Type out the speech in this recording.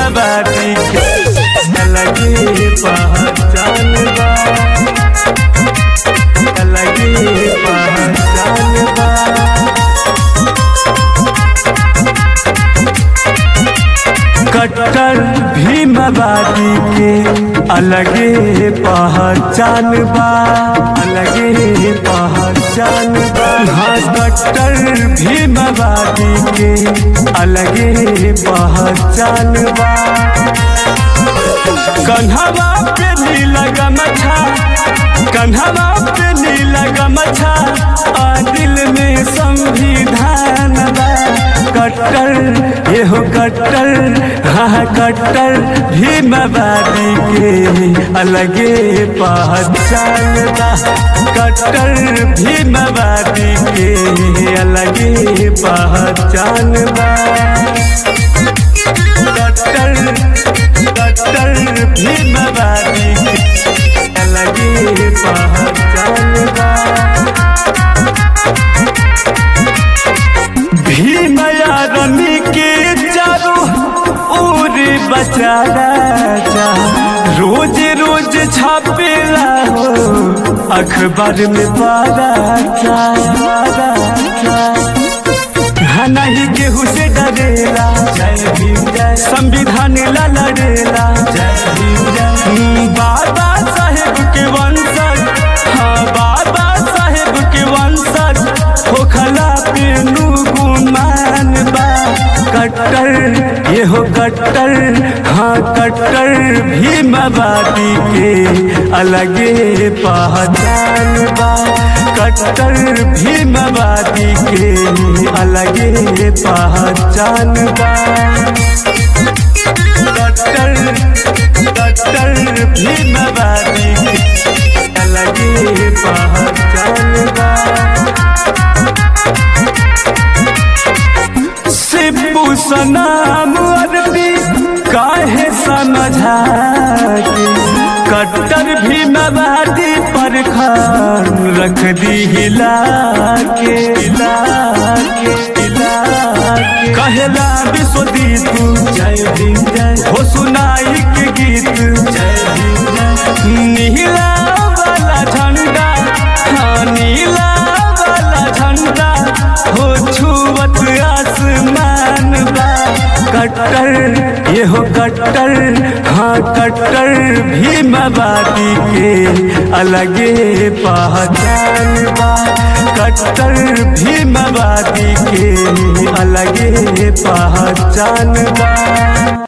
भीमवादी के अलगे पहचान बा अलगे पहचान बा कट्टर भीमवादी के अलगे पहचान बा अलगे पहचान बा हाँ कट्टर भीमवादी के अलगे पहचान बा कन्हवा पे नीला गमछा कन्हवा पे नीला गमछा आ दिल में संविधान बा कट्टर एहो कट्टर हाँ कट्टर भीमवादी के अलगे पहचान बा कट्टर भीमवादी के अलगे पहचान बा कट्टर कट्टर भीमवादी के अलगे पहचान बा भीम यादनी के चारो ओर बचा राजा रोज रोज छापेला हो अखबार में पारा था पारा था नहीं केहू से डरेला जय भीम जय संविधान ला लड़ेला जय भीम जय बाबा साहेब के वंशज हाँ बाबा साहेब के वंशज होखला पेनू गुमान बा कट्टर ये हो कट्टर हाँ कट्टर भीमवादी के अलगे पहचान बा कट्टर भीमवादी के अलगे पहचान बा कट्टर कट्टर भीमवादी के अलगे पहचान बा सिब्बू सनाम अरबी काहे समझा के कट्टर भी मवादी पर खान रख दी हिला के हिला के हिला के कहला विश्वदीप जय भीम जय हो सुनाई के गीत जय भीम जय नीला वाला झंडा हाँ नीला वाला झंडा हो छुवत आसमान बा कट्टर ये हो कट्टर हाँ कट्टर भीमवादी के अलगे पहचान बा कट्टर भीमवादी के अलगे पहचान बा